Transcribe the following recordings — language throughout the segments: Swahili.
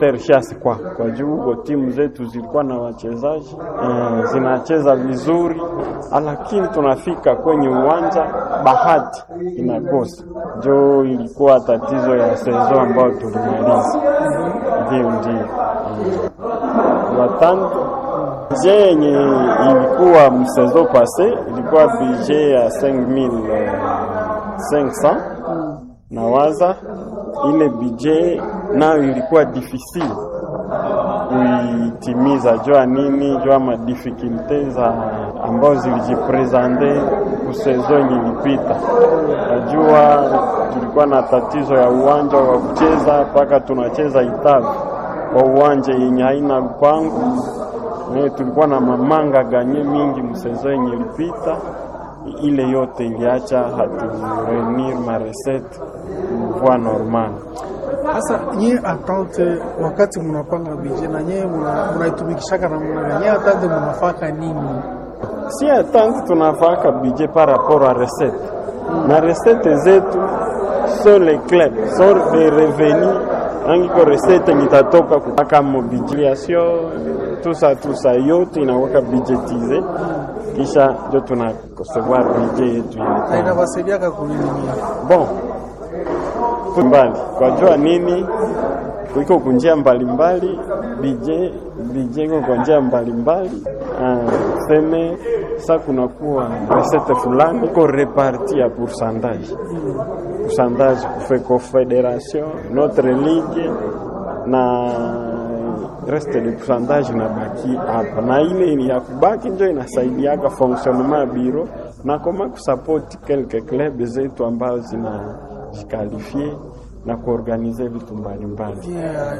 tershasi kwa kwa juu huko timu zetu zilikuwa na wachezaji eh, zinacheza vizuri, lakini tunafika kwenye uwanja bahati inakosa. Njo ilikuwa tatizo ya sezo ambayo tulimaliza. Ndio, ndio watano bije yenye ilikuwa msezo pase ilikuwa bije ya 5500 na waza ile bije nayo ilikuwa difficile kuitimiza, jua nini, jua madifikulte za ambao zilijipresente kusezo yenye ilipita. Najua tulikuwa na tatizo ya uwanja wa kucheza, mpaka tunacheza Itavi kwa uwanja yenye haina lupango. Tulikuwa na mamanga ganye mingi msezo yenye ilipita ile yote iliacha haturenir maresete mvua normal. Sasa nyie atante, wakati munapanga bije na nyie munaitumikishaka na muna nyie atante munafaka nini? Si atante tunafaka bije par rapport a recette na recette zetu so le club so le revenu angiko recette nitatoka kupaka mobilisation tusa tusa yote inaweka budgetize kisha ndio tunakosewa bije yetu Na inawasaidiaka kunini nyie? bon mbali kwa jua nini iko kunjia mbalimbali bije bije iko kwa njia mbalimbali uh, seme sa kunakuwa resete fulani iko reparti ya pourcentage pourcentage kufe confederation notre ligue na reste de pourcentage inabaki hapa, na ile ni ya kubaki ndio inasaidiaka fonctionnement ya biro na koma kusapoti quelques club zetu ambazo zinajikalifie na kuorganize vitu mbalimbali.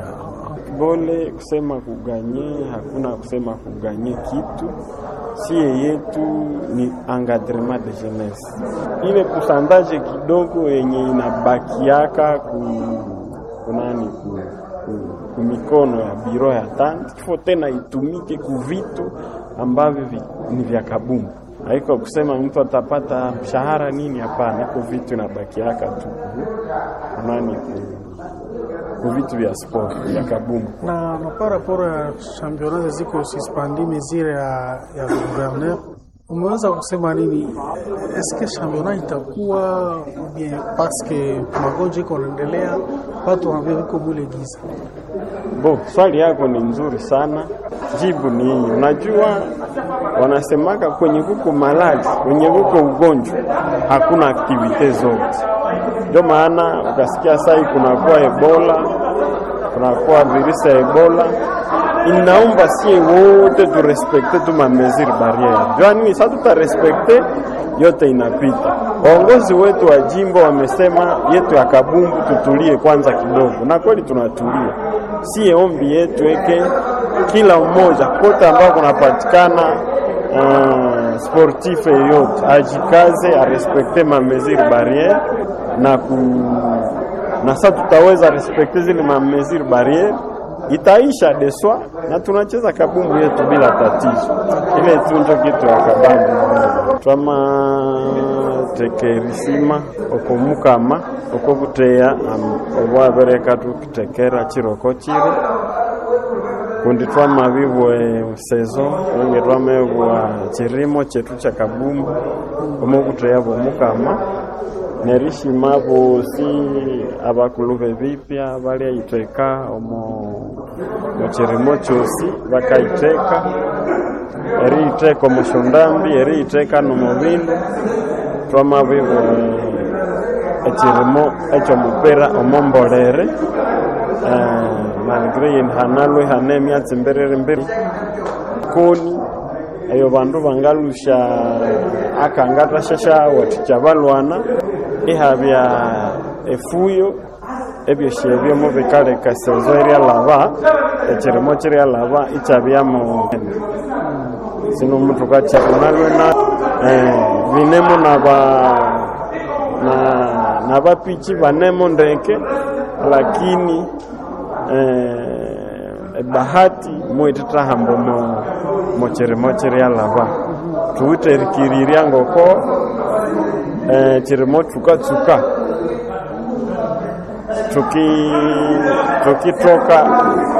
Bole kusema kuganye, hakuna kusema kuganye kitu sie yetu ni encadrement de jeunesse, ile kusandaje kidogo yenye inabakiaka ku kunani ku kumikono ya biro ya tanti kifo tena itumike kuvitu ambavyo vi, ni vya kabumbu. Haiko kusema mtu atapata mshahara nini, hapana. Iko vitu inabakiaka tu nani ku vitu vya sport vya kabumbu. Na na par rapport ya championnat ziko suspendue mesure ya ya gouverneur umeweza kusema nini? Eske championnat itakuwa bien parce que magonjwa iko naendelea, watu wanavyo viko mule giza. Bo, swali yako ni nzuri sana. Jibu ni hii. Unajua, wanasemaka kwenye kuko malali, kwenye kuko ugonjwa hakuna aktivite zote. Ndio maana ukasikia sai kunakuwa Ebola, kunakuwa virusi ya Ebola inaomba sie wote turespekte tu mamesure barriere. Jwani sasa tutarespekte yote inapita. Waongozi wetu wa jimbo wamesema yetu ya Kabumbu tutulie kwanza kidogo, na kweli tunatulia. Sie ombi yetu eke kila mmoja kote ambao kunapatikana uh, sportif yeyote ajikaze arespekte mamesure barriere na ku na sasa tutaweza respekte zile mamesure barriere itaisha deswa na tunacheza kabumbu yetu bila tatizo. Ile tu ndio kitu ya kabambu twama tekerisima okomukama okokuteya obwabereka tukitekera chiroko chiro kundi twama bibwe sezo onge twamebwa chirimo chetu cha kabumbu omukuteya bwomukama nerishima bosi abakuluve bipya balyaiteka omo muchirimo chosi bakaiteka eriiteka omushundambi eriiteka nomubindu twamabibwe echirimo ekyomupira omombolere malgre yeni hanalwe hane emyatsi mbiriri mbiri koni eyo bandu bangalusha akangatashasha wathikya balwana ihabya efuyo ebyosi ebyomo bikaleka sezo eryalaba ekirimo kiryalaba ikyabyamu sino omuntu kakyabonalwe na binemu naba na nabapiki banemo ndeke lakini eh, bahati mwititahamba mo mukirimo kiryalaba tuwitherikirirya ngoko eh, kirimo tsukatsuka tuki tukitoka